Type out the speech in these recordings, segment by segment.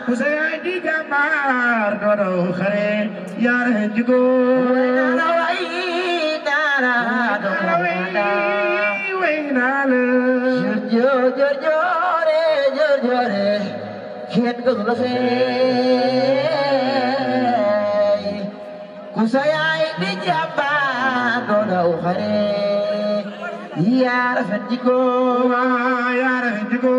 Hussein di jàmbaar dodo xare yaar jigo na way dara do kada way naa la jor jor jore jor jore khet ko la se kusayai di jaba do do khare ya rafet jiko yaar jigo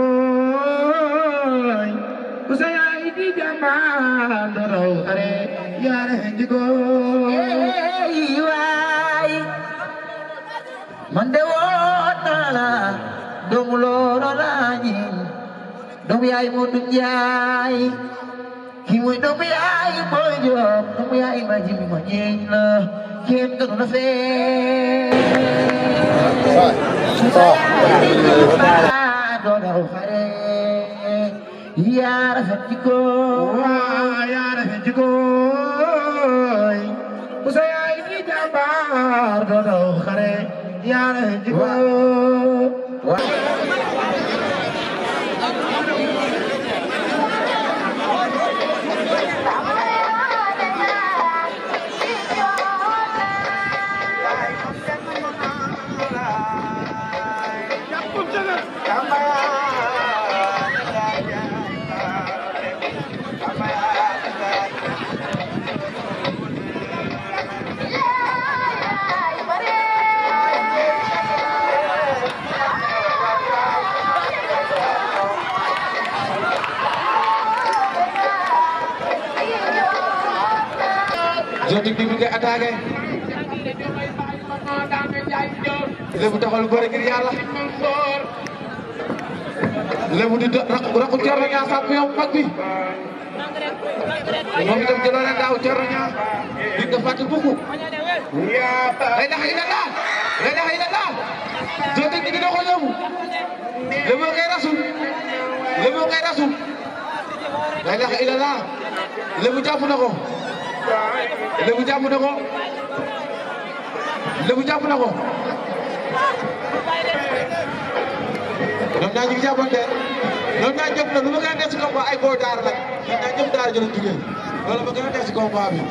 Hussein di jàmbaar dodo xare yaar jigo Hey, wai mande wona la dong loro lañi dong yaay mo dum yaay ki moy dong yaay boy job dong yaay ma jimi ma ñeñ la kem ko na fe do do xare ya rafet ci ko yaar jigo Hussein di jàmbaar dodo xare yaar jigo Zotik bi mi ngi attaqué Lébu taxawal bëre ngir yàlla Lébu di rakku rakku Thierno Niang champion mag bi moom itam jëloo leen daaw Thierno Niang di nga fàtte buku la ilaha illallah la ilaha illallah Zotik bi dina ko yóbbu Lébu ngay rasul Lébu ngay rasul la ilaha illallah Lébu jàpp na ko Lébu jàpp na ko Lébu jàpp na ko ñoom ñaar ñu ngi jàppante ñoom ñaar ñëpp nag lu ma gën a def si combat ay booy daara lañ ñoom ñaar ñëpp daara jëloon jugee loolu ma gën a def si combat bi.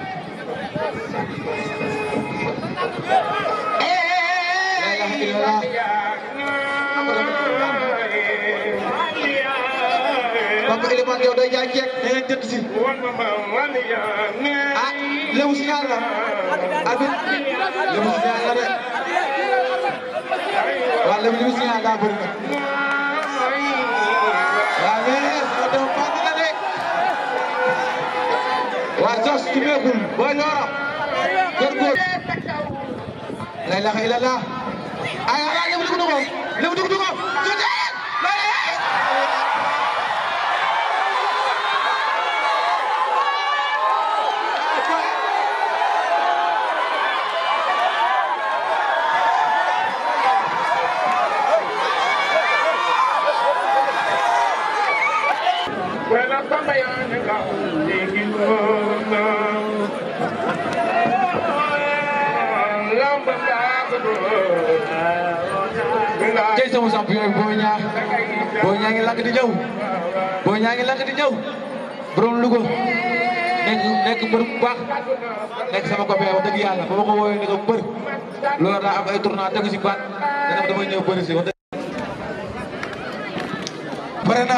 la ilaha illallah. Papa Elimane yow day jaay ceeb da ngeen jënd si. ah Lébu signal la. arbitre Lébu signal la de. waaw Lébu li mu signal daa bëri nag. waaw mais ma dem fànn la de. waa Jos ci meekul booy Loora. góor-góor. la ilaha illallah. ay ay Lébu dugg na ko Lébu dugg na ko. tey sama champion bi Boy Niang Boy Niang ngi lakk di ñëw Boy Niang ngi lakk di ñëw borom Louga nekk nekk mbër bu baax nekk sama copain wax dëgg yàlla ba ma ko woowee ne ko mbër loolu daa am ay tournoi tegu si baat dana ma damay ñëw bëri si wax dëgg pare na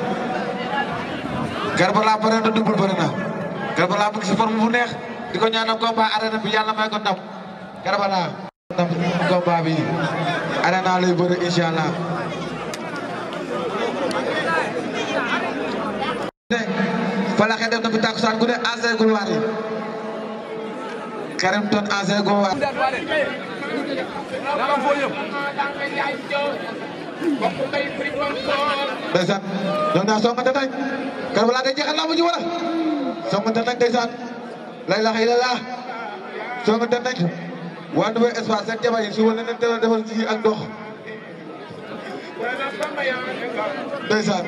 Karbala pare na double pare na Karbala mu ngi si forme bu neex di ko ñaanal combat arène bi yàlla may ko ndam Karbala ndam combat bi arena lay bëre incha allah falaxe def na fi takkusaan ku ne ancien gulwaar yi Karim Ton ancien gulwaar ndeysaan ñoom ñaar songante nañ Karbala day jeexal lamb ji wala songante nañ ndeysaan la ilaha illallah songante nañ waa Nouveau Espace seen jabar yi su wala leen teel a defal ci ak ndox ndeysaan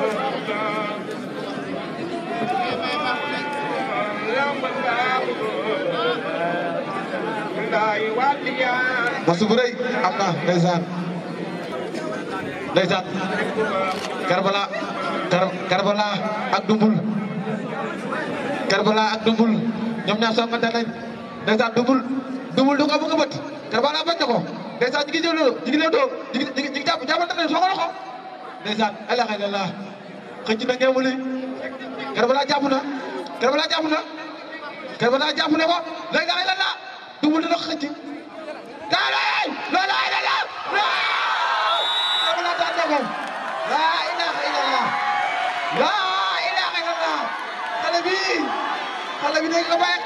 masu bu rëy am na ndeysaan ndeysaan Karbala Kar Karbala ak Dumbul Karbala ak Dumbul ñoom ñaar songante nañ ndeysaan Dumbul Dumbul du ko bëgg a bët Karbala bañ na ko ndeysaan ñu ngi jël ñu ngi leen doo ñu ngi ñu ngi jàpp jàppante nañ soo ko loxo ndeysaan la ilaha illallah xëcc na ngeen wuli Karbala jàpp na Karbala jàpp na Karbala jàpp na ko la ilaha illallah Dumbul dina ko xëcc daa lay la ilaha illallah Karbala daan na ko la ilaha illallah la ilaha illallah xale bi xale bi dégg nga bàyyi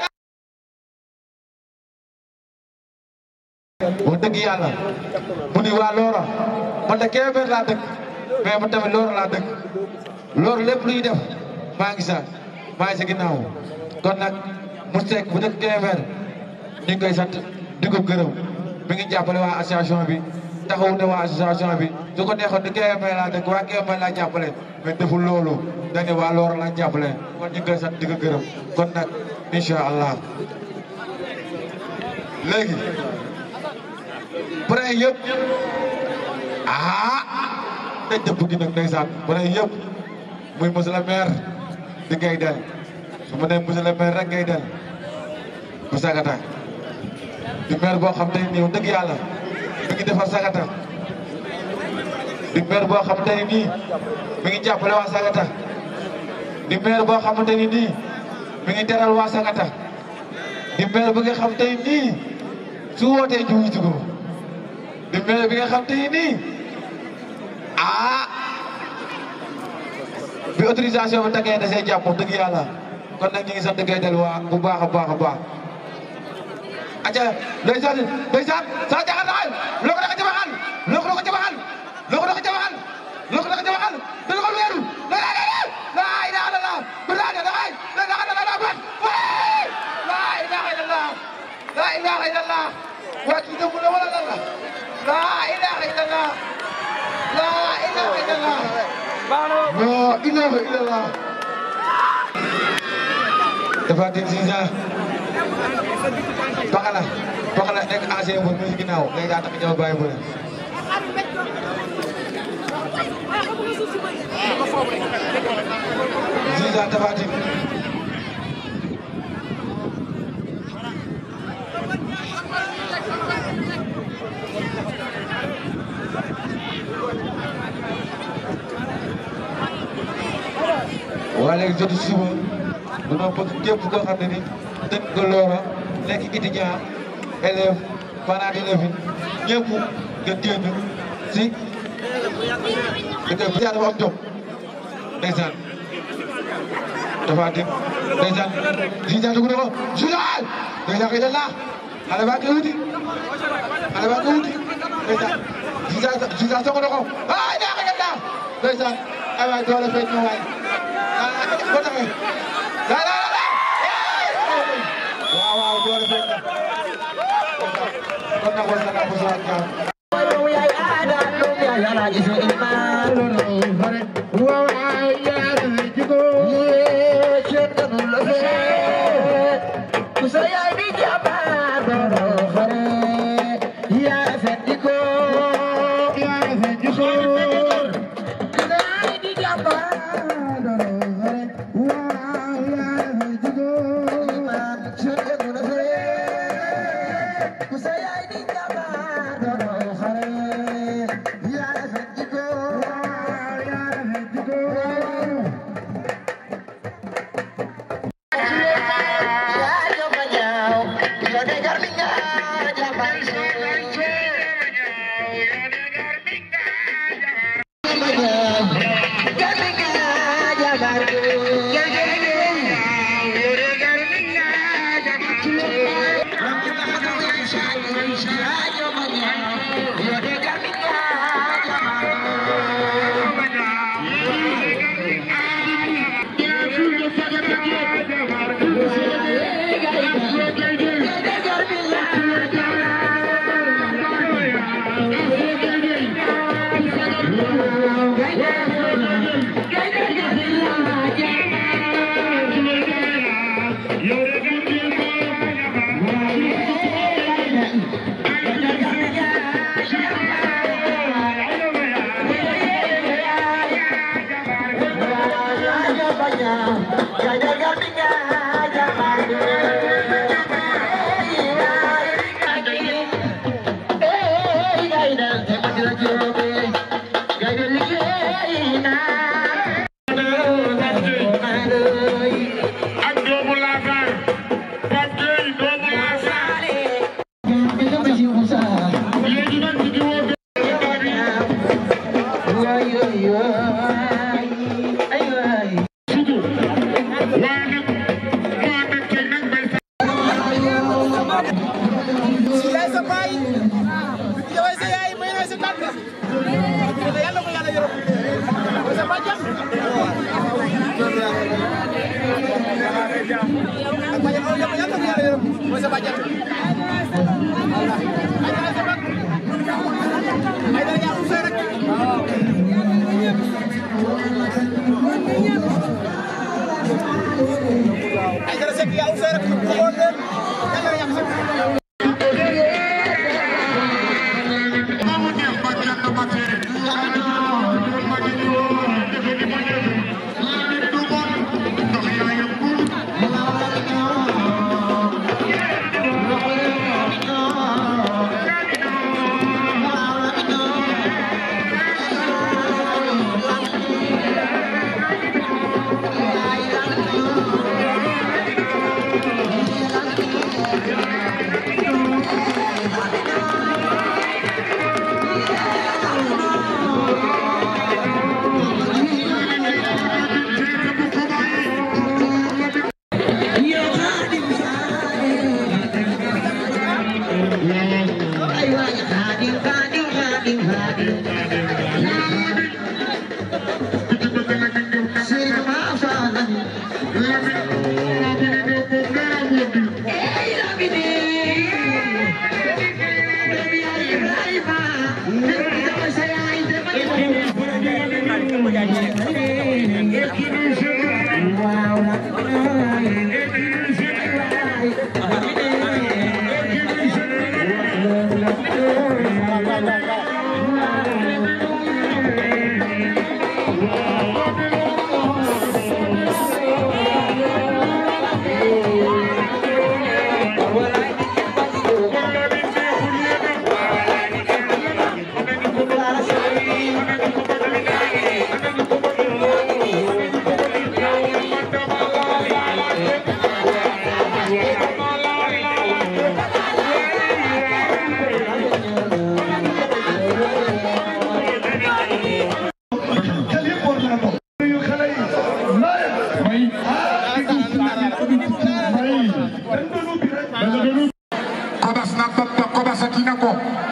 wax dëgg yàlla mu ni waa Loora man de Kébémer laa dëkk mais man tamit Loora laa dëkk Loora lépp lu ñuy def maa ngi sa maa ngi sa ginnaaw kon nag mu sekk bu dëkk Kébémer ñu ngi koy sant di ko gërëm mi ngi jàppale waa association bi taxawu na waa association bi su ko neexoon di Kébémer laa dëkk waa Kébémer laa jàppale mais deful loolu dañu waa Loora laa jàppale kon ñu ngi koy sant di ko gërëm kon nag incha allah léegi pare yëpp ah dañ dëpp gi nag ndeysaan pare yëpp muy monsieur le maire di ngay del su ma nee monsieur le maire rek ngay del bu sagata di maire boo xam te ni nii dëgg yàlla mi ngi defar sagata di maire boo xamante ni nii mi ngi jàppale waa sagata di maire boo xamante ni nii mi ngi teral waa sagata di maire bi nga xam te ni nii su wootee ñu wuyu ko di maire bi nga xam te ni nii ah bi autorisation bi tagee da see jàpp dëgg yàlla kon nag ñu ngi sant gay del waa bu baax a baax a baax aca ndeysaan ndeysaan sa jaxal naxal loo ko daka jabaxal loo ko daka jabaxal loo ko daka jabaxal loo ko daka jabaxal dana ko weeru la la la la ilaha illallah bilaa da ay la ilaha illallah bat la ilaha illallah la ilaha illallah waa kii dëgg la wala lan la la ilaha illallah la ilaha illallah la ilaha illallah dafa dégg si sa Pakala Pakala nekk ancien bu mu si ginnaaw léegi daa tax ñëw bàyyi bëre Ziza Tapha Tine waa léegi jotu suba dañoo bëgg képp koo xam ne ni dëkk nga Loora nekk étudiant élève parent d'élève ñëpp nga génn si dëkk bi dafa am jom ndeysaan Tapha Tine ndeysaan Ziza dugg na ko Ziza ndeysaan kay dal xale baa ngi wuti xale baa ngi wuti ndeysaan Ziza Ziza song na ko ay daa ko dal ndeysaan ay waay doole feeñ na waay ah ko taxee la la la waaw waaw doole feeñ na kon nag war na naa ko soxla ñaar Doomu yaay aada doomu yaay alaaji so imaan waaw ay yaar jigo yee ceeb ganu la fee ku sa yaay di jàmbaar doonoo xare yaa rafet di ko yaa rafet jigo ku sa yaay di jàmbaar doonoo xare waaw yaa rafet jigo imaan ceeb ganu la fee ku sa yaay di jàmbaar doonoo xare yaa rafet di ko waaw yaa rafet jigo yaa jomba ñaaw yoo de garmi nga jàmbaar so Yeah. ak doomu Laasar Pape Gueye doomu Laasar léegi nag ñu ngi woo gars yi sugu waaye nag mu ànd ak ceeg nag bay sa yaay sa baay yow sa yaay may na sa tànk yàlla ko yàlla yërëm sa bàjjan ak bàjjan ko yàlla ko yàlla yërëm mooy sa bàjjan ay dara sa mag ay dara yaa usay rek ay dara sekk yaa usay rek ko xool leen yàlla yaa usay Mamu neex ba kenn ba tere ma ngi ñu woo defe ni ma ñëw nit du bon ndox yaa yëngu kobas na bappa kobasatina ko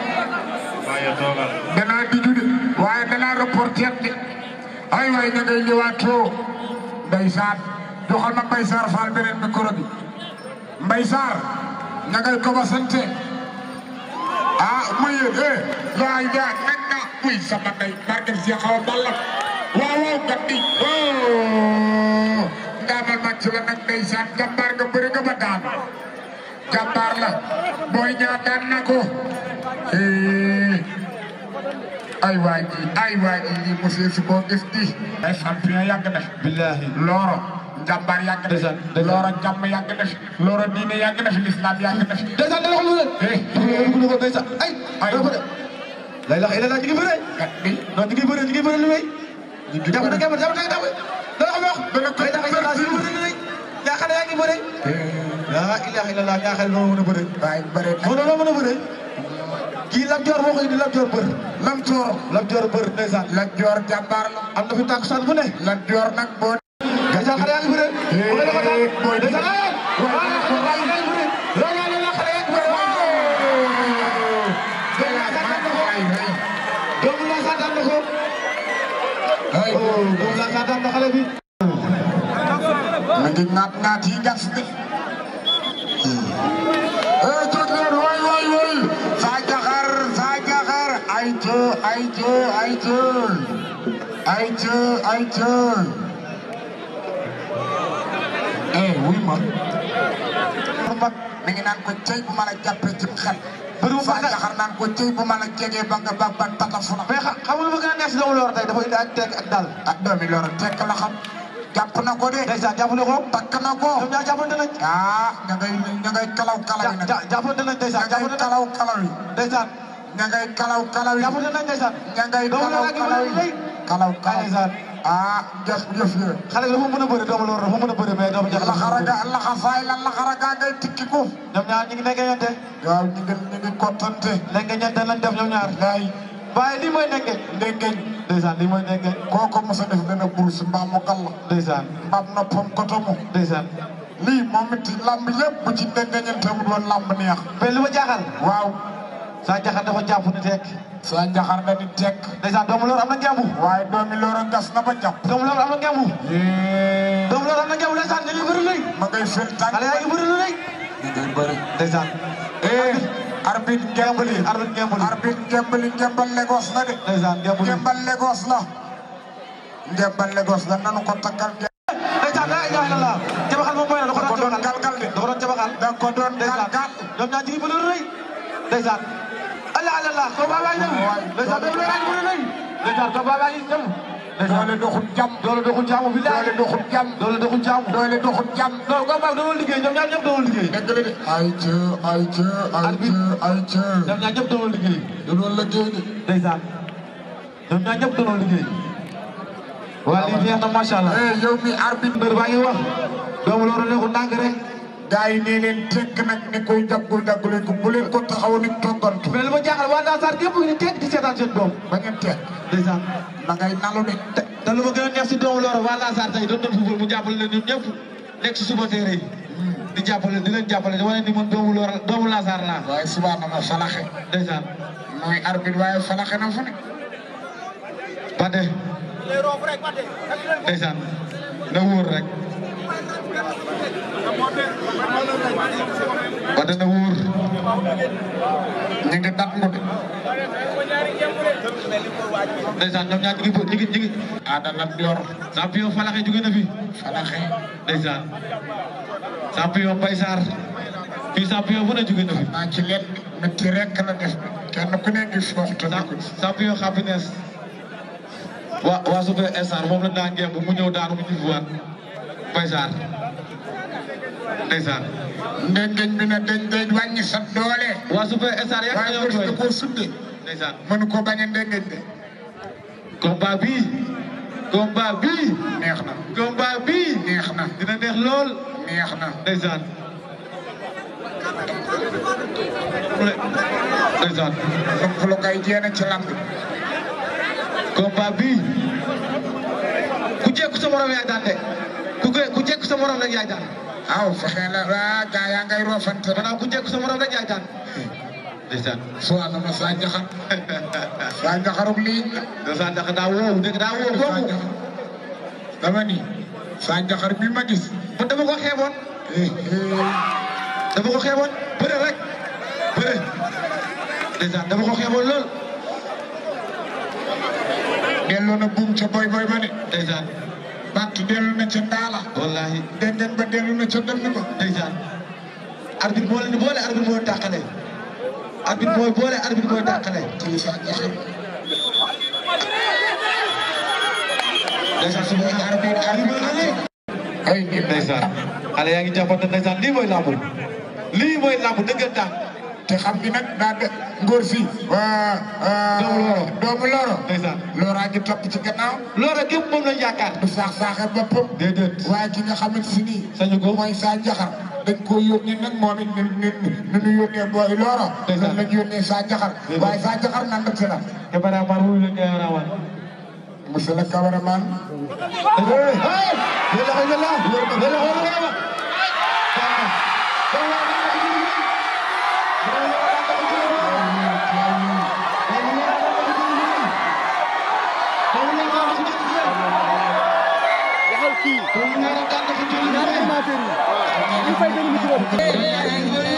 dana diju de waaye dana reporter de ay waay ña ngay ñëwaatoo ndeysaan joxal ma Mbay Saar Faal beneen micro bi Mbay Saar ña ngay kobasante ah muy eh laay daa nañ na muy sama ndey barkeb si xaw balla waaw waaw gatti oh ndaamal ma ci la nag ndeysaan jàmbaar nga bëri nga ba daan jàmbaar la booy ñaa daan na ko eh ay waa ji ay waa ji lii monsieur si boo gis di ay champion yàgg na billahi looro jàmbaar yàgg na Ndeysaan, ndeysaan. looro jàmm yàgg na fi looro diine yàgg na fi lislaam yàgg na fi ndeysaan dana xam lu leen eh dugg na ko ndeysaan ay Ay. dana ko de la ilaha illallah ñu ngi bëre kat bi non ñu ngi bëre ñu ngi bëre lu may ñu ngi jàpp na bëre. jàpp jàpp na jàpp dana xam wax Dana ko la ilaha illallah ñu bëre lu may yaa xam ne yaa ngi bëre la ilaha illallah yaa xam ne noo mën a bëre waaye bëre na moo noo mën a bëre kii Lam Joor moo ko indi Lam Joor bër lam toor Lam Joor bër ndeysaan la joor jàmbaar la am na fi tàkkusaan bu ne la joor nag boo ndeysaan xale yaa ngi bëre bu ngeen ko daan booy di ndeysaan ay waaw waaw yaa ngi bëre la la la xale yaa ngi bëre doomu la sa daan na ko ay oh doomu la sa daan na xale bi ma ngi naat naat yi gas de eh jóg leen waay waay waay saa jaxar saa jaxar ay jë ay jë ay jë ay jë ay jë eh wuy ma mag mi ngi naan ko cey bu ma la jàppee ci xel Bëri bu saa baax jaxar naan ko cey bu ma la jegee ba nga ba ba tatafu na mais xa xamul ma gën a neex si doomu Loor tey dafa indi ak teg ak dal ah doomi loolu tekk la xam jàpp na ko de ndeysaan jàpp na ko takk na ko ñoom ñaar jàppante nañ ah ña ngay ña ngay kalaw kalaw yi nag ja jàppante nañ ndeysaan ña ngay jàppante nañ kalaw kalaw yi ndeysaan ña ngay kalaw kalaw yi jàppante nañ ndeysaan ña ngay doomu kalaw Loor ak kalaw bëre lu yi rëy kalaw kalaw ndeysaan ah jëf jëf yooyu xale bi dafa mën a bëri doomu loolu dafa mën a bëri mais doomu jaxal laxaraga laxasaay la laxaraga ngay tikki ko ñoom ñaar ñu ngi nekkee ñante waaw ñu ngi ñu ngi kottante nekkee ñante lañ def ñoom ñaar laay waaye lii mooy nekkee ndengeñ ndeysaan lii mooy nekkee kooko mos a def dana burs mbaa mu gàll ndeysaan mbaam noppam kotomu ndeysaan lii moom it lamb yëpp bu ci ndengeñante mu doon lamb neex mais li ma jaaxal waaw saa jaxal dafa jàpp ni tekk saa njaxar na di tekk ndeysaan doomu loolu am na ngembu waaye doomi loora gas na ba jàpp doomu loolu am na ngembu yee doomu loolu am na ngembu ndeysaan dañuy bëri léegi ma ngay fel tànk xale yaa ngi bëri lu léegi ñu ngay bëri ndeysaan eh arbitre ngembali arbitre ngembali arbitre ngembali ngembal Lagos la de ndeysaan ngembali ngembal Lagos la ngembal Lagos la nanu ko takkal ndeysaan laa ilaaha illallaah jabaxal moom mooy na da da ko ko doon doon galgal de da ko doon jabaxal da ko doon ndeysaan galgal ñoom ñaar jigi bëri lu rëy ndeysaan allah allah ko baa baa ñëw ndeysaan doomu loolu yaa ngi bëri léegi ndeysaan ko baa baa ngi ñëw doole doxul jàmm doole doxul jaamu bi doole doxul jàmm doole doxul jaamu doole doxul jàmm non ko baa doon liggéey ñoom ñaar ñëpp doon liggéey dëgg la de ay ca ay ca ay ca ay ca ñoom ñaar ñëpp doon liggéey da doon liggéey de ndeysaan ñoom ñaar ñëpp doon liggéey waa lii neex na macha allah eh yow mi arbitre mbër baa ngi wax doomu loolu neexul ndànk rek gaa yi nee leen tekk nag ne koy daggul daggule ko bu leen ko taxaw ni toggantu mais li ma jaaxal waa Dansar gépp ñu teg di seetaan seen doom ba ngeen tekk ndeysaan na ngay nalu de te te lu ma gën a neex si doomu loolu waa Dansar tey doon doon football mu jàppale leen ñun ñëpp nekk si suba téere yi di jàppale di leen jàppale di wane ni man doomu loolu doomu Dansar laa waaye subaa na ma falaxe ndeysaan mooy arbitre waaye falaxe na fu ne Bade ndeysaan na wóor rek Bade na wóor ñu ngi dat mu de ndeysaan ñoom ñaar ñu ngi bë- ñu ngi ñu ngi aada lat yor champion falaxe jóge na fi falaxe ndeysaan champion Baye Sarr fii champion bu ne jóge na fi naa ci leen métti rek la def kenn ku ne ngi fooxtu na ko champion happiness waa waa super star moom la daa ngemb mu ñëw daanu mu ñibbiwaat Baye Sarr ndeysaan ndengeñ bi na dañ day wàññi sa doole waa super star yàgg waaye nañoo bés jooy da koo sudde ndeysaan mënu ko bañ a ndengeñ de combat bii combat bii neex na combat bii neex na dina neex lool neex na ndeysaan ndeysaan donc lu kay jeena ci lamb combat bii ku jekku sa morom yaay daan de ku ge- ku jekku sa morom rek yaay daan aw fexe la waa gaa yaa ngay roofante rek maanaam ku jekku sa morom rek yaay daan ndeysaan soo na ma saa njaxar saa njaxarug lii ndeysaan ndax daa woowu dégg daa woowu saa boobu njaxar dama ni saa njaxar bi ma gis man dama ko xeeboon eh, eh, dama ko xeeboon bëre rek bëre ndeysaan dama ko xeeboon lool delloo na buum ca boy boy ba de ndeysaan bàtt dellu na ca ndaala wallahi denden ba dellu na ca dënn ba ndeysaan arbitre moo leen boole arbitre mooy tàqale arbitre mooy boole arbitre mooy tàqale ci saa njaxar ndeysaan su ma arbitre arbitre la nii ay nit ndeysaan xale yaa ngi jàppante ndeysaan lii mooy lamb lii mooy lamb dëggantaan te xam gi nag daa de ngóor si waa Doomu Loro. doomu loro ndeysaan looraa ngi topp ci gannaaw loolu rek yëpp moom lañ yaakaar du saax saaxe boppam déedéet waaye ki nga xamante si nii sañu ko mooy saa njaxar dañ koo yónnee nag moom it ni ni ni ñu yónnee booy looro Ndeysaan. noonu lañ yónnee saa njaxar Déedéet. waaye saa njaxar nan la ci la cameraman wuyu leen cameraman monsieur le cameraman waxal kii ñaari amateur yi ñu fay benn micro bi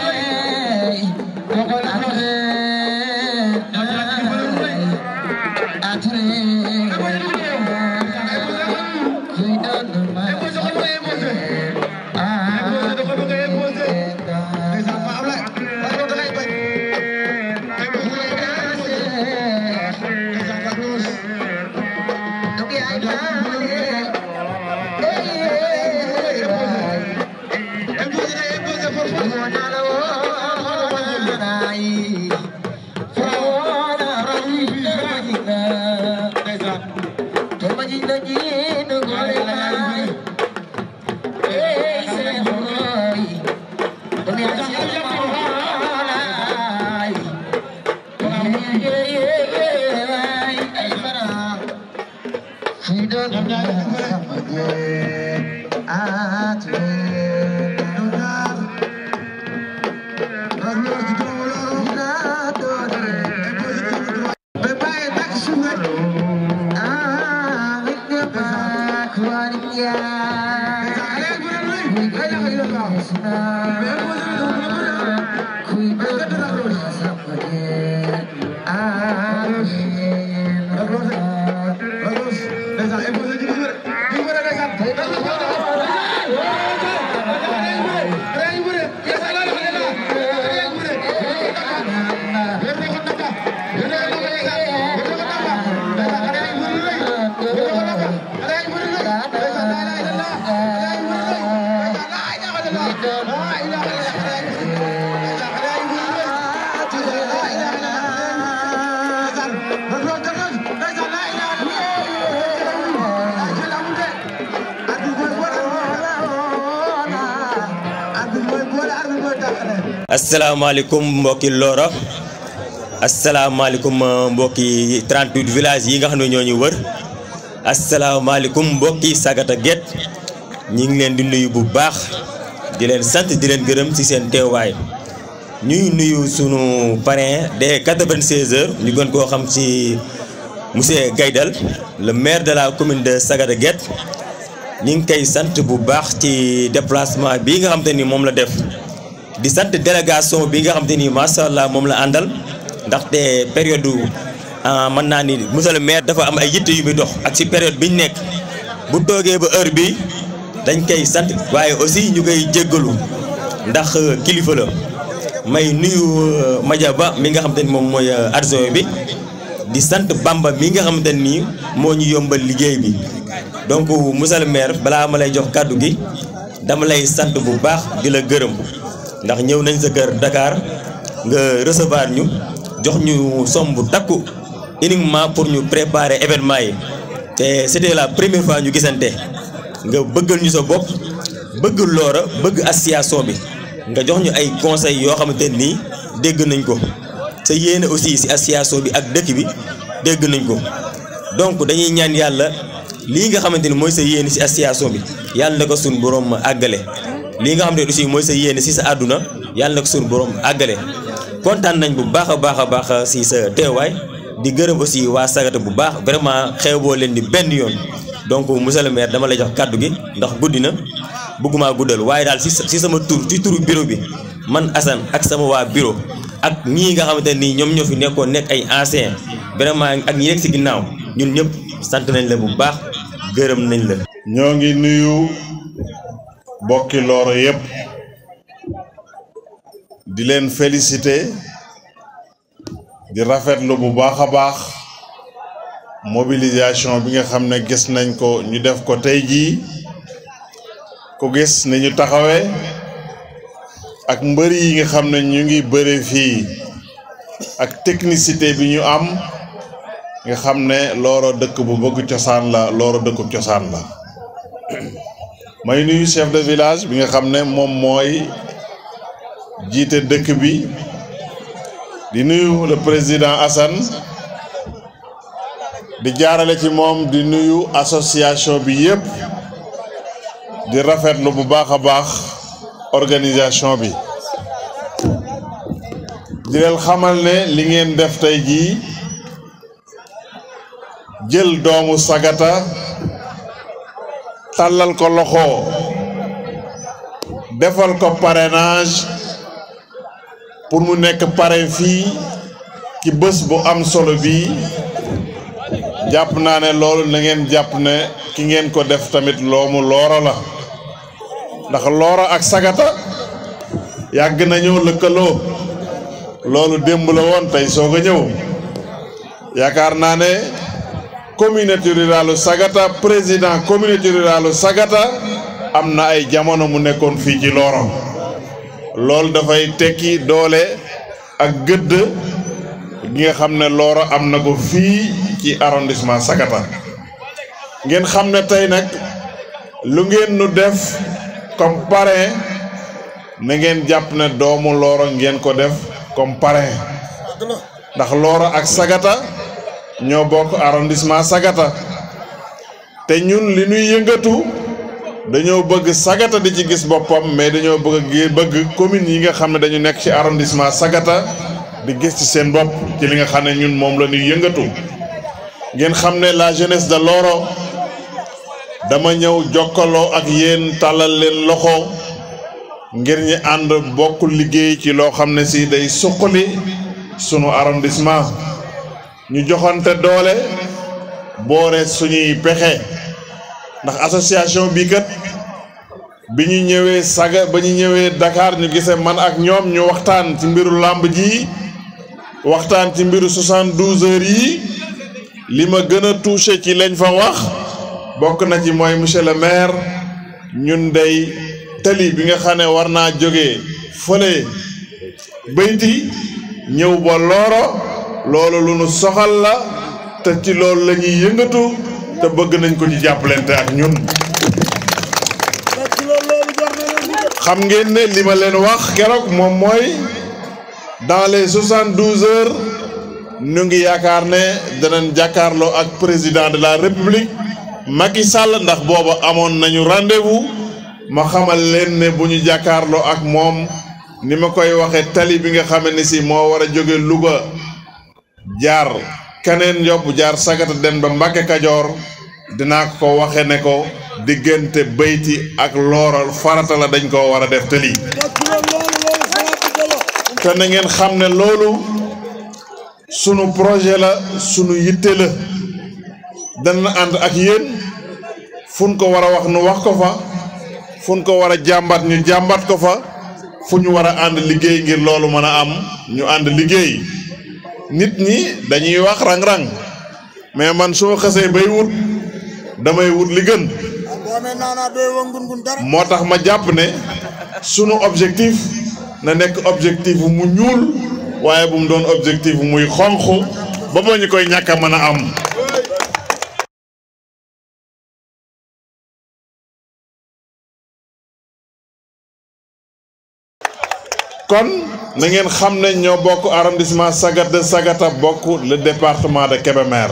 Hey, asalaamaaleykum mbokki Loro asalaamaaleykum mbokki 38 villages yi nga xam ne ñoo ñu wër asalaamaaleykum mbokki Sagata Guet ñi ngi leen di nuyu bu baax di leen sant di leen gërëm ci seen teewaay ñuy nuyu sunu parrain des 96 heures ñu gën koo xam ci monsieur Gaydal le maire de la commune de Sagata Guet ñi ngi koy sant bu baax ci déplacement bii nga xam te ni moom la def. di sant délégation bi nga xam te ni macha allah moom la àndal ndaxte période mën naa ni monsieur le maire dafa am ay yitte yu muy dox ak ci période bi ñu nekk bu toogee ba heure bi dañ koy sant waaye aussi ñu koy jéggalu ndax kilifa la may nuyu Madia Ba mi nga xam te ni moom mooy adjoint bi di sant Bamba mi nga xamante ni moo ñu yombal liggéey bi donc monsieur le maire balaa ma lay jox kàddu gi dama lay sant bu baax di la gërëm. ndax ñëw nañ sa kër Dakar nga recevoir ñu jox ñu somme bu takku uniquement pour ñu préparer événement yi te c'était la première fois ñu gisante nga bëggal ñu sa bopp bëgg Loro bëgg association bi nga jox ñu ay conseils yoo xamante nii dégg nañ ko sa yéene aussi ci association bi ak dëkk bi dégg nañ ko donc dañuy ñaan yàlla lii nga xamante ni mooy sa yéene ci association bi yàlla na ko suñu borom àggale lii nga xam ne aussi mooy sa yéene ci sa àdduna yàlla na ko suñu borom àggale kontaan nañ bu baax a baax a baax ci sa teewaay di gërëm aussi waa Sagata bu baax vraiment xeeboo leen di benn yoon donc monsieur le maire dama lay jox kàddu gi ndax guddi na bëgguma guddal waaye daal ci ci sama tur ci turu bureau bi man Assane ak sama waa bureau ak ñii nga xamante nii ñoom ñoo fi nekkoon nekk ay anciens vraiment ak ñi nekk ci ginnaaw ñun ñëpp sant nañ la bu baax gërëm nañ la. ñoo ngi nuyu. bokki Loro yépp di leen féliciter di rafetlu bu baax a baax mobilisation bi nga xam ne gis nañ ko ñu def ko tey jii ku gis ni ñu taxawee ak mbër yi nga xam ne ñu ngi bëre fii ak technicité bi ñu am nga xam ne Loro dëkk bu bëgg cosaan la Loro dëkku cosaan la may nuyu chef de village bi nga xam ne moom mooy jiite dëkk bi di nuyu le président Assane di jaarale ci moom di nuyu association bi yépp di rafetlu bu baax a baax organisation bi di leen xamal ne li ngeen def tey jii jël doomu Sagata tàllal ko loxo defal ko parrainage pour mu nekk parrain fii ci bés bu am solo bi jàpp naa ne loolu na ngeen jàpp ne ki ngeen ko def tamit loomu Loro la ndax Loro ak Sagata yàgg nañoo lëkkaloo loolu démb la woon tey soog a ñëw yaakaar naa ne communauté rurale Sagata président communauté rurale Sagata am na ay jamono mu nekkoon fii ci Loro loolu dafay tekki doole ak gëdd gi nga xam ne Loro am na ko fii ci arrondissement Sagata ngeen xam ne tey nag lu ngeen nu def comme parrain na ngeen jàpp ne doomu Looro ngeen ko def comme parrain ndax Looro ak Sagata ñoo bokk arrondissement Sagata te ñun li ñuy yëngatu dañoo bëgg Sagata di ci gis boppam mais dañoo bëgg gi bëgg communes yi nga xam ne dañu nekk ci arrondissement Sagata di gis ci seen bopp ci li nga xam ne ñun moom la ñuy yëngatu ngeen xam ne la jeunesse de Looro dama ñëw jokkaloo ak yéen tàllal leen loxo ngir ñi ànd bokk liggéey ci loo xam ne si day suqali sunu arrondissement ñu joxante doole boore suñuy pexe ndax association bi kat bi ñu ñëwee saga ba ñu ñëwee Dakar ñu gisee man ak ñoom ñu waxtaan ci mbiru làmb ji waxtaan ci mbiru 72 heures yi li ma gën a touché ci lañ fa wax bokk na ci mooy monsieur le maire ñun day tali bi nga xam ne war naa jógee fële bayti ñëw ba Looro loolu lu nu soxal la te ci loolu la ñuy yëngatu te bëgg nañ ko ci jàppalante ak ñun xam ngeen ne li ma leen wax keroog moom mooy dans les soixante-douze heures ñu ngi yaakaar ne danañ jàkkaarloo ak président de la république Macky Sall ndax booba amoon nañu rendez-vous ma xamal leen ne bu ñu jàkkaarloo ak moom ni ma koy waxee tali bi nga xam ne si moo war a jóge Louga jaar keneen yóbbu jaar Sagata den ba Mbàkke Kajoor dinaa ko ko waxe ne ko diggante bayti ak looral farata la dañ koo war a def tali te na ngeen xam ne loolu sunu projet la sunu yitte la dana ànd ak yéen fun ko war a wax nu wax ko fa fun ko war a jàmbat ñu jàmbat ko fa fu ñu war a ànd liggéey ngir loolu mën a am ñu ànd liggéey nit ñi dañuy wax rang-rang mais man su ma xasee bay wut damay wut li gën moo tax ma jàpp ne sunu objectif na nekk objectif mu ñuul waaye bu mu doon objectif muy xonq ba ba ñu koy ñàkk a mën a am kon na ngeen xam ne ñoo bokk arrondissement Sagata Sagata bokk le département de Kébémer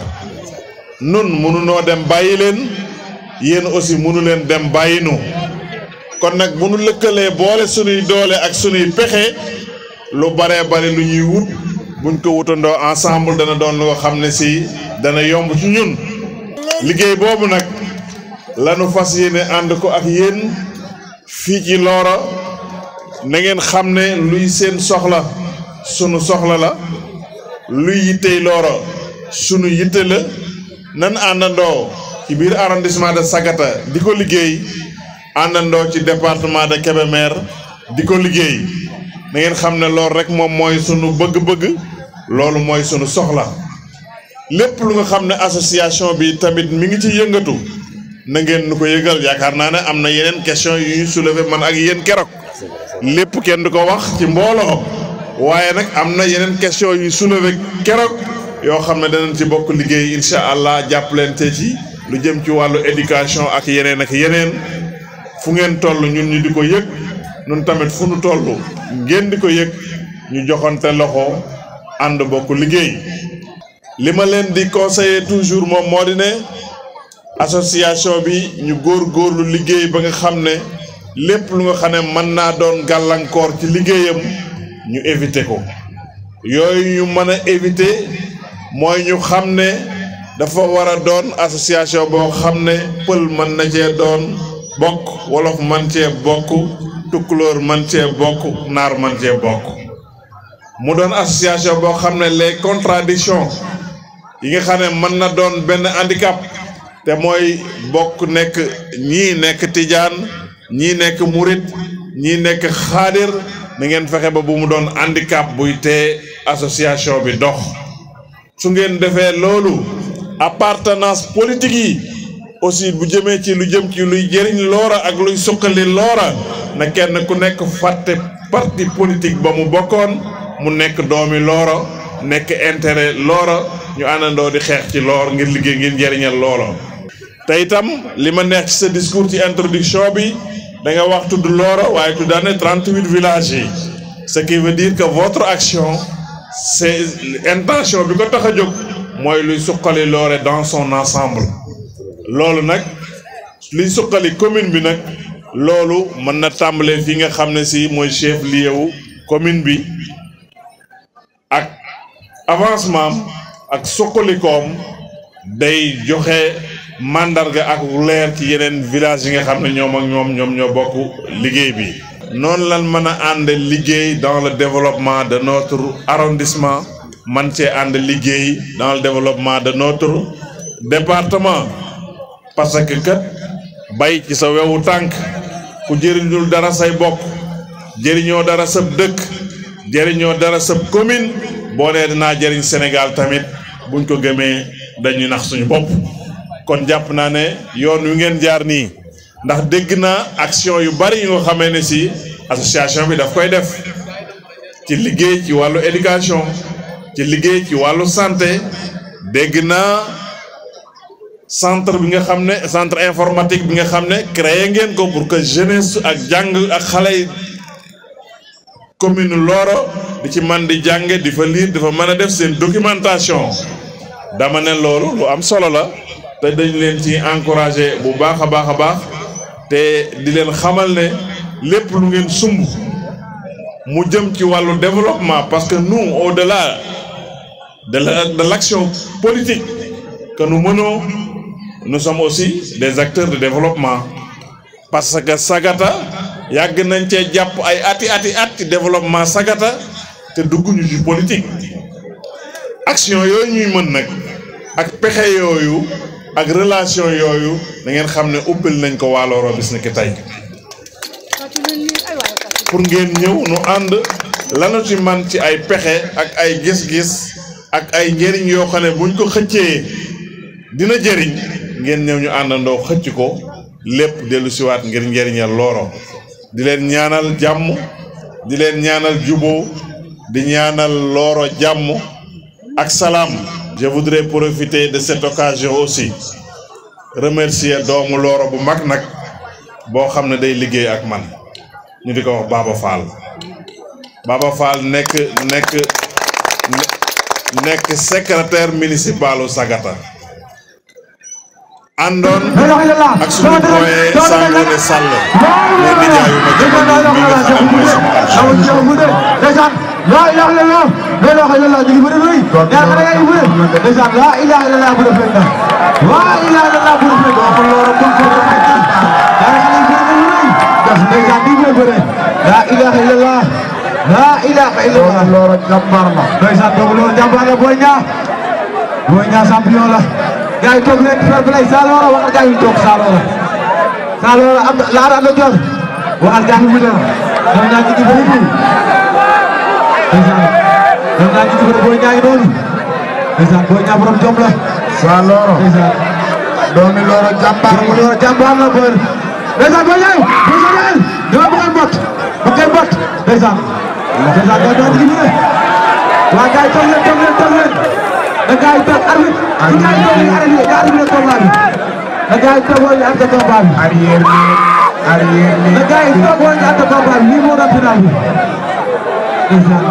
nun mënunoo dem bàyyi leen yéen aussi mënu leen dem bàyyi nu kon nag bu nu lëkkalee boole sunuy doole ak sunuy pexe lu baree bari lu ñuy wut buñ ko wutandoo ensemble dana doon lu nga xam ne si dana yomb ci ñun liggéey boobu nag lanu fas yéene ànd ko ak yéen fii ci Looro na ngeen xam ne luy seen soxla sunu soxla la luy yittey Looro sunu yitte la nan àndandoo ci biir arrondissement de Sagata di ko liggéey àndandoo ci département de Kébémer di ko liggéey na ngeen xam ne loolu rek moom mooy sunu bëgg-bëgg loolu mooy sunu soxla lépp lu nga xam ne association bi tamit mi ngi ci yëngatu na ngeen nu ko yëgal yaakaar naa ne am na yeneen question yu ñu soulever man ak yéen keroog lépp kenn du ko wax ci mbooloo waaye nag am na yeneen question yu ñu soulever keroog yoo xam ne danañ ci bokk liggéey incha allah jàppalante ci lu jëm ci wàllu éducation ak yeneen ak yeneen fu ngeen toll ñun ñu di ko yëg ñun tamit fu nu toll ngeen di ko yëg ñu joxante loxo ànd bokk liggéey li ma leen di conseiller toujours moom moo di ne association bi ñu góor góorlu liggéey ba nga xam ne lépp lu nga xam ne mën naa doon gàllankoor ci liggéeyam ñu éviter ko yooyu ñu mën a éviter mooy ñu xam ne dafa war a doon association boo xam ne pël mën na cee doon bokk wolof man cee bokk tukkulóor man cee bokk naar man cee bokk mu doon association boo xam ne les contradictions yi nga xam ne mën na doon benn handicap te mooy bokk nekk ñii nekk tijaan ñii nekk murit ñii nekk xaadir na ngeen fexe ba bu mu doon handicap buy tee association bi dox su ngeen defee loolu appartenance politique yi aussi bu jëmee ci lu jëm ci luy jëriñ loora ak luy suqali loora na kenn ku nekk fàtte parti politique ba mu bokkoon mu nekk doomi looro nekk intérêt looro ñu àndandoo di xeex ci loor ngir liggéey ngir njëriñal looro te itam li ma neex ci sa discours ci introduction bi da nga wax tudd Loro waaye tuddaane 38 villages yi ce qui veut dire que votre action c'est intention bi ko tax a jóg mooy luy suqali Loré dans son ensemble loolu nag liy suqali commune bi nag loolu mën na tàmbalee fi nga xam ne si mooy chef lieu wu commune bi ak avancement ak suqalikoom day joxe mandarga ak leer ci yeneen village yi nga xam ne ñoom ak ñoom ñoom ñoo bokk liggéey bi noonu lan mën a ànd liggéey dans le développement de notre arrondissement man cee ànd liggéey dans le développement de notre département parce que kat bay ci sa wewu tànk ku jëriñul dara say bokk jëriñoo dara sab dëkk jëriñoo dara sab commune boo nee dinaa jëriñ Sénégal tamit buñ ko gëmee dañuy nax suñu bopp kon jàpp naa ne yoon wi ngeen jaar nii ndax dégg naa action yu bari yu nga xamee ne si association bi daf koy def ci liggéey ci wàllu éducation ci liggéey ci wàllu santé dégg naa centre bi nga xam ne centre informatique bi nga xam ne créé ngeen ko pour que jeunesse ak jàng ak xale yi commune Loro di ci man di jànge di fa lire di fa mën a def seen documentation dama ne loolu lu am solo la te dañ leen ci encouragé bu baax a baax a baax te di leen xamal ne lépp lu ngeen sumb mu jëm ci wàllu développement parce que nous au-delà de la de l'action politique que nous menons nous sommes aussi des acteurs de développement parce que Sagata yàgg nañ cee jàpp ay ati ati at ci développement Sagata te dugguñu ci politique action yooyu ñuy mën nag ak pexe yooyu ak relation yooyu da ngeen xam ne uppil nañ ko waa Loro bis ni ki tey pour ngeen ñëw nu ànd lanu ci man ci ay pexe ak ay gis-gis ak ay njëriñ yoo xam ne buñ ko xëccee dina jëriñ ngeen ñëw ñu àndandoo xëcc ko lépp dellu siwaat ngir njëriñal Loro di leen ñaanal jàmm di leen ñaanal juboo di ñaanal Loro jàmm ak salaam je voudrais profiter de cette occasion aussi remercier doomu Loro bu mag nag boo xam ne day liggéey ak man ñu di ko wax Baba Fall Baba Fall nekk nekk nekk secrétaire municipalu Sagata àndoon ak suñu doyen Sangoné Sall ne nijaayu ma jamono mi nga xam ne mooy sama ndeysaan laa ilaha illallah la ilaha illallah ñu ngi bëri bëri ñaar xale yaa ngi bëri ndeysaan laa ilaha illallah bu def leen dara laa ilaha illallah bu def leen dara kon loolu kon kon ñaar xale yi bëri bëri def ndeysaan di bëri bëri laa ilaha illallah laa ilaha illallah loolu jàmbaar la ndeysaan donc loolu jàmbaar la Boy Niang Boy Niang champion la gars yi toog leen fair play saa Loro waxal gars yi toog saa Loro saa Loro am na laara am na jot waxal gars yi mu dem ñoom ñaar ñu ngi bëri fii ndeysaan ñoom ñaar ñu ngi bëri Boy Niang noonu ndeysaan Boy Niang borom jom la saa Loro ndeysaan doomi Loro jàmbaar doomi Loro jàmbaar la bër ndeysaan Boy Niang Boy Niang dama bëgg mbot ba ngeen mbot ndeysaan ndeysaan ñoom ñaar ñu ngi bëri waa gars yi toog leen toog leen toog leen da gars yi toog arbitre da gars yi toog leen arbitre da arbitre combat bi da gars yi toog woon ñu àtte combat bi arrière bi arrière bi da gars yi toog woon ñu àtte combat bi lii moo doon final bi ndeysaan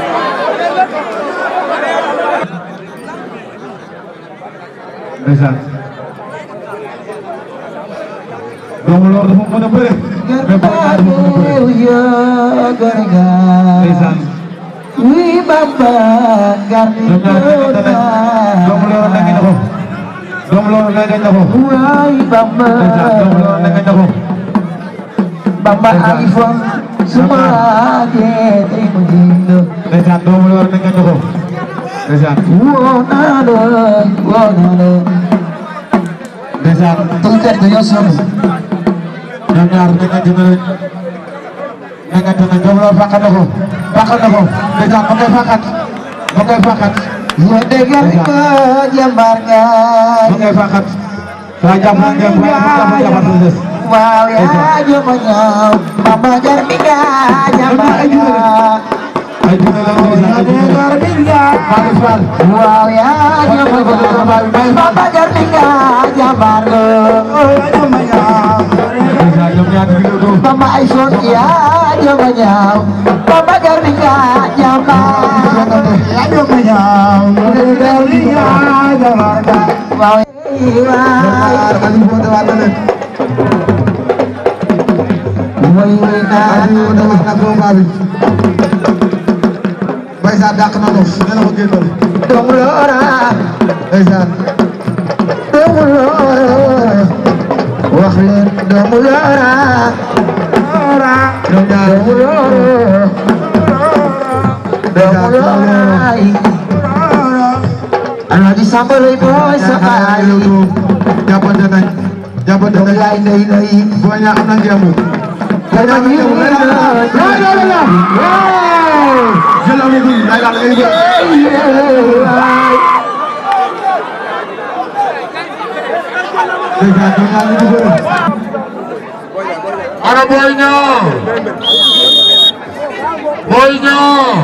ndeysaan doomu Loro dafa mën a bëre mais Boy Niang dafa mën a bëre ndeysaan Wi Bamba garni ñoom ñaar nekkante nañ doomu Loro nekk na ko doomu Loro nekk na ko Wai Bamba ndeysaan doomu Loro nekk na ko Bamba iPhone semua gente menjindo ndeysaan doomu Loro nekk na ko ndeysaan Wonado wonado ndeysaan Tuker tuyo sunu ñoom ñaar nekkante nañ nekkante nañ doomu Loro fàqat na ko fàqat na ko ndeysaan ma koy fàqat ma koy fàqat Ya dengar ke jambarnya ma koy fàqat waa jàpp naa ngeen waaye mu jàpp jàppat la des Wow ya jomanya Bamba garniga jambarnya ay dina la waaw yaa jëma ñaaw Papa Garminga jàmbaar la Mama ay son yaa jëma ñaaw Papa Garminga jàmbaar yaa jëma ñaaw waaw way way naa Baysa dàq na los ne la ko génnal doomu loora ndeysaan doomu loora wax leen doomu loora ñoom ñaar doomu loora doomu loora Alaaji Samba lay booy sa baay jàppante nañ jàppante doomu nañ yaay ndey ndey boo ñaa am na ngeemu dama ñu jël am na guy day daal ngay ndeysaan ñoom ñaar ñu ngi bëre ana Boy Niang Boy Niang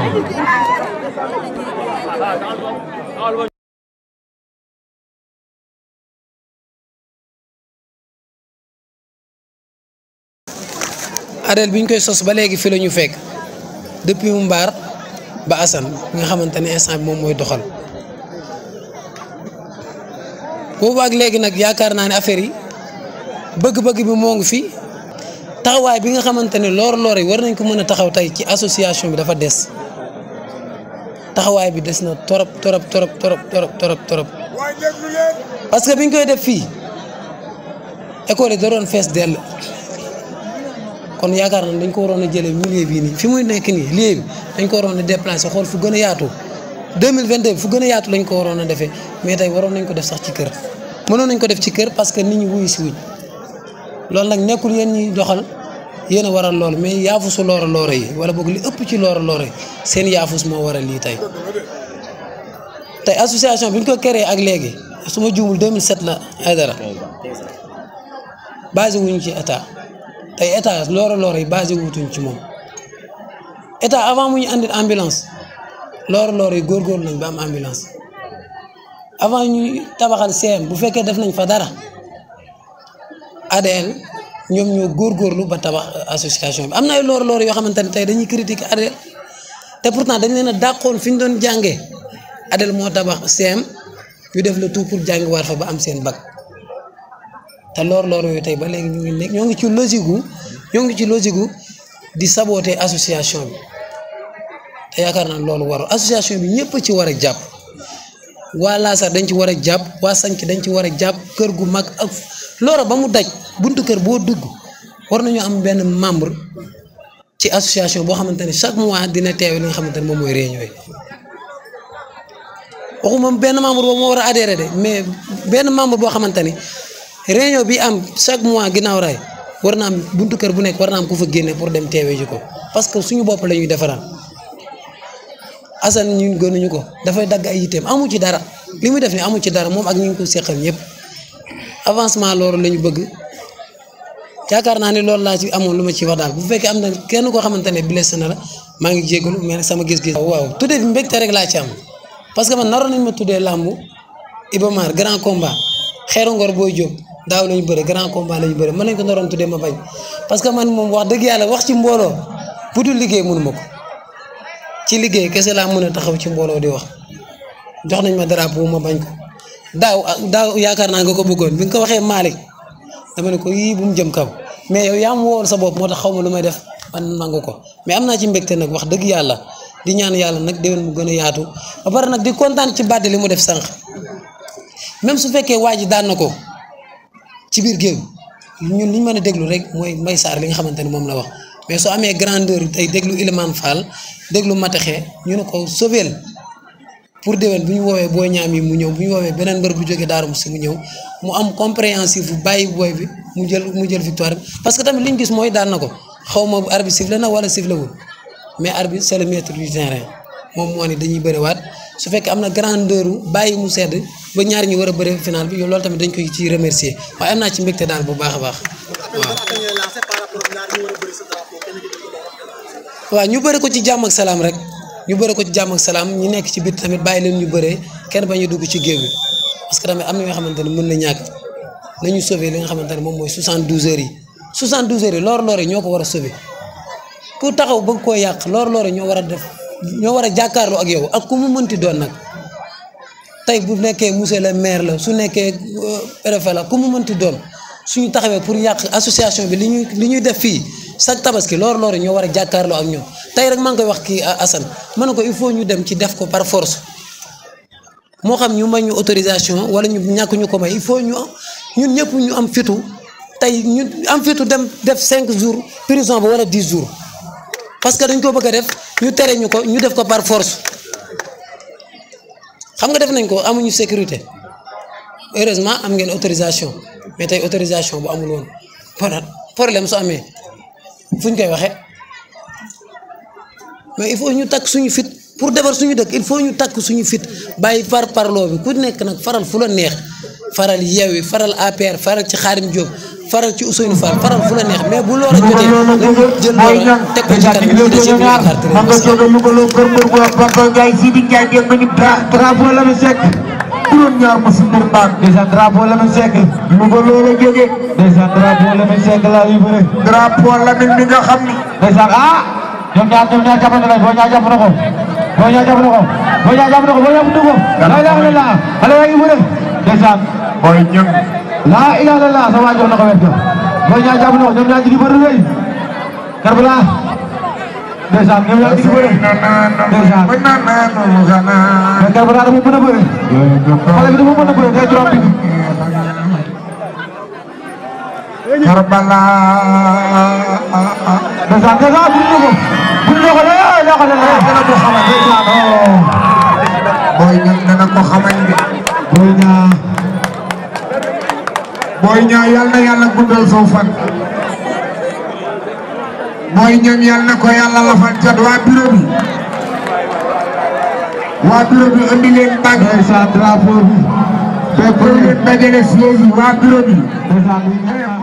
Adel bi ñu koy sos ba léegi fi la ñu fekk depuis mu mbaar ba Assane bi nga xamante ne instant bi moom mooy doxal boobu ak léegi nag yaakaar naa ne affaire yi bëgg-bëgg bi moo ngi fi taxawaay bi nga xamante ne loor-loor yi war nañ ko mën a taxaw tey ci association bi dafa des taxawaay bi des na torop torop torop torop torop torop torop parce que bi ñu koy def fii école yi da doon fees dell kon yaakaar naa dañ ko waroon a jëlee milieu bii nii fi muy nekk nii lieu bi dañ ko waroon a déplacer xool fu gën a yaatu 2022 fu gën a yaatu lañ ko waroon a defee mais tey waroon nañ ko def sax ci kër mënoon nañ ko def ci kër parce que nit ñi wuyu si wuñ loolu nag nekkul yéen ñi doxal yéen a waral loolu mais yaafusu loora loora yi wala boog li ëpp ci loora loora yi seen yaafus moo waral lii tey tey association bi ñu ko créé ak léegi su ma juumul 2007 la ay dara basé wuñu ci état tey état loora loora yi basé wutuñ ci moom état avant mu ñu andil ambulance loora loora yi góorgóorlu nañ ba am ambulance avant ñuy tabaxal CM bu fekkee def nañ fa dara ADL ñoom ñoo góorgóorlu ba tabax association bi am na ay loora loora yoo xamante ne tey dañuy critiquer ADL te pourtant dañ leen a dàqoon fi ñu doon jàngee ADL moo tabax CM ñu def le tout pour jàngi waat fa ba am seen bac te loor loor yooyu tey ba léegi ñu ngi nekk ñoo ngi ci logique gu ñoo ngi ci logique gu di saboter association bi te yaakaar naa loolu warul association bi ñëpp ci war a jàpp waa Laasar dañ ci war a jàpp waa Sanc dañ ci war a jàpp kër gu mag ak loora ba mu daj buntu kër boo dugg war nañu am benn membre ci association boo xamante ne chaque mois dina teewe li nga xamante ne moom mooy réunion yi waxuma benn membre boobu moo war a adhéré de mais benn membre boo xamante ni réunion bi am chaque mois ginnaaw raay war na am buntu kër bu nekk war na am ku fa génne pour dem teewee ji ko parce que suñu bopp la ñuy defaral Assane ñun gënuñu ko dafay dagg ay yitteem amu ci dara li muy def ni amu ci dara moom ak ñu ngi ko seqal ñëpp avancement loolu la ñu bëgg yaakaar naa ne loolu laa ci amoon lu ma ci wax daal bu fekkee am na kenn koo xamante ne blessé na la maa ngi jégalu mais nag sama gis-gis. waaw tuddee bi mbégte rek laa ci am parce que man naroon nañ ma tuddee làmbu Ibamar grand combat xeeru ngor booy jóg daaw lañu bëre grand combat lañu bëre mën nañ ko naroon tuddee ma bañ parce que man moom wax dëgg yàlla wax ci mbooloo bu dul liggéey mënu ma ko ci liggéey kese laa mën a taxaw ci mbooloo di wax jox nañ ma drapeau ma bañ ko daaw daaw yaakaar naa nga ko bëggoon bi nga ko waxee Malick dama ne ko yii bu mu jëm kaw mais yow yaa mu wool sa bopp moo tax xaw ma lu may def man nangu ko mais am naa ci mbégte nag wax dëgg yàlla di ñaan yàlla nag déwén mu gën a yaatu ba pare nag di kontaan ci bàdde li mu def sànq même su fekkee waa ji daan na ko ci biir géew ñun li ñu mën a déglu rek mooy Mbaye Sarr li nga xamante ne moom la wax mais soo amee grandeur tey déglu Ilimane Fall déglu Mataxe ñu ne ko sobeel pour déwén bu ñu woowee booy ñaam yi mu ñëw bu ñu woowee beneen mbër bu jógee Darou Moussi mu ñëw mu am compréhensif bu bàyyi booy bi mu jël mu jël victoire bi parce que tamit li ñu gis mooy daan na ko xaw ma arbitre sifflé na wala sifflé wul mais arbitre c'est le maître du terrain moom moo ne dañuy bëriwaat su fekkee am na grandeur bàyyi mu sedd ba ñaar ñi war a bëri final bi yow loolu tamit dañ koy ci remercier waaye am naa ci mbégte daal bu baax a baax waaw. waaw ñu bëri ko ci jàmm ak salaam rek ñu bëre ko ci jàmm ak salaam ñu nekk ci biir tamit bàyyi leen ñu bëree kenn bañ a dugg ci géew bi parce que tamit am na yoo xamante ne mën na ñàkk nañu sauver li nga xamante ne moom mooy 72 heures yi 72 heures yi loor-loor yi ñoo ko war a sauver ku taxaw bëgg koo yàq loor-loor yi ñoo war a def ñoo war a jàkkaarloo ak yow ak ku mu mënti doon nag tey bu nekkee monsieur le maire la su nekkee préfet la ku mu mënti doon suñu taxawee pour yàq association bi li ñuy li ñuy def fii chaque tabaski loor-loor yi ñoo war a jàkkaarloo ak ñoom tey rek maa ngi koy wax kii Assane ma ne ko il faut ñu dem ci def ko par force moo xam ñu may ñu autorisation wala ñu ñàkk ñu ko may il faut ñu ñun ñëpp ñu am fitu tey ñu am fitu dem def cinq jours prison ba wala dix jours parce que dañ ko bëgg a def ñu tere ñu ko ñu def ko par force xam nga def nañ ko amuñu sécurité heureusement am ngeen autorisation mais tey autorisation bu amul woon problème su amee fu ñu koy waxee mais il faut ñu takk suñu fit pour defar suñu dëkk il faut ñu takk suñu fit bàyyi par parloo bi ku nekk nag faral fu la neex faral Yewwi faral APR faral ci Xaadim Diop faral ci Ousseynou Fall faral fu la neex mais bu loola jotee dañu jël loola teg ko ci kanam ñu des yëpp ñu yaakaar te man nga jóge Louga loo kër mbër bu wax Papa Ndiaye Sidi Ndiaye dégg nga ni drapeau la mu sekk juróom ñaar ma si mbër baax Ndeysaan drapeau la mu sekk Louga loo la jóge ndeysaan drapeau la mu sekk laa yu bëre drapeau la mi nga xam ni ndeysaan ah ñoom ñaar ñoom ñaar jàppante nañ boo ñaar jàpp na ko boo ñaar jàpp na ko boo ñaar jàpp na ko boo ñaar dugg la ilaha illallah xale yaa ngi bëre ndeysaan booy ñëng la ilaha illallah sa waa jox na ko wet ga boo ñaar jàpp na ko ñoom ñaar jigi bëre rëy Karbala ndeysaan ñoom ñaar jigi bëre ndeysaan mais Karbala dafa mën a bëre xale bi dafa mën a bëre day juróom bi Karbala ndeysaan ndeysaan bu ñu ko bu ñu ko la la ko la dana ko xamal booy ñëng dana ko xamal de booy ñaar booy ñëng yal na yàlla guddal soo fan booy ñëng yal na ko yàlla lafal cat waa bureau bi waa bureau bi andi leen bag ndeysaan drapeau bi fekk leen dajale siège yi waa bureau bi ndeysaan